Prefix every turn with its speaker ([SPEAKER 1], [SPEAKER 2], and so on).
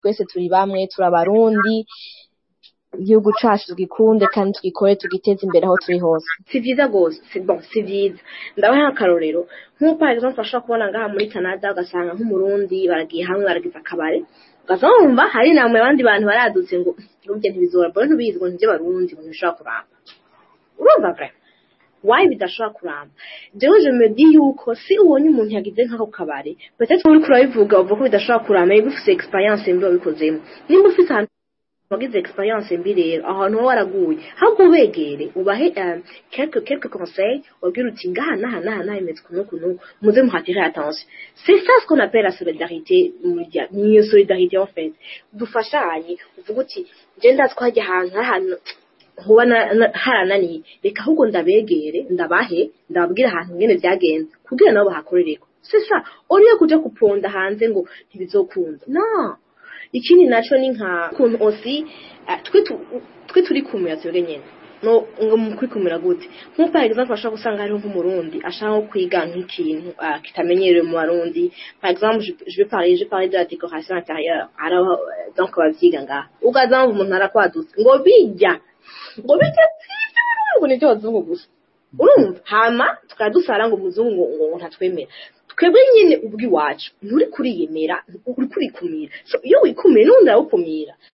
[SPEAKER 1] twese turi bamwe turi abarundi igihugu cacu tugikunde kandi tugikore tugiteze imbere aho turi hose
[SPEAKER 2] si byiza rwose si bon si byiza ndabaha akarorero nk'uko par exemple ashobora kubona ngaha muri canada ugasanga nk'umurundi baragiye hamwe baragize akabare ugasanga wumva hari inama abandi bantu baradutse ngo burya ntibizora mbona ntubizi ngo nibyo barundi ngo ntibishobora kuramba urumva vrai wayi bidashobora kuramba jewe je me dis yuko si ubonye umuntu yagize nk'ako kabare peut-être uriko urabivuga uvuga ko bidashobora kuramba yego ufise experience mbi wabikozemo nimba ufise ahantu wagize experience mbi rero ahantu wowe waraguye ahubwo ubegere ubahe um, quelques quelques conseils wabwira uti ngaha naha naha naha imeze kuno kuno muze muhatire attention c'est ça ce qu'on appelle la solidarité niyo solidarité en fait dufashanye uvuga uti je ndazi ko hajya ahantu ahantu nkuba harananiye reka ahubwo ndabegere ndabahe ndababwira ahantu ngene byagenze kugira nabo bahakorereko c'est ça uriyo kuja kuponda hanze ngo ntibizokunda no ikindi naco ni nka kuntu osi twe turi kumira twebwe nyene no ngo mu kwikumira gute nk'uko par exemple ashobora gusanga hariho nk'umurundi ashaka nko kwiga nk'ikintu kitamenyerewe mu barundi par exemple je vais parler je parler de la décoration intérieure alors donc bavyiga ngaha ukazamva umuntu arakwadutse ngo bijya ngo bijya ngo nivyo bazungu gusa urumva hama tukaba dusara ngo umuzungu ngo ngo ntatwemera twebwe nyine ubw'iwacu nturi kuriyemera uri kurikumira iyo wikumira n'undi arawukumira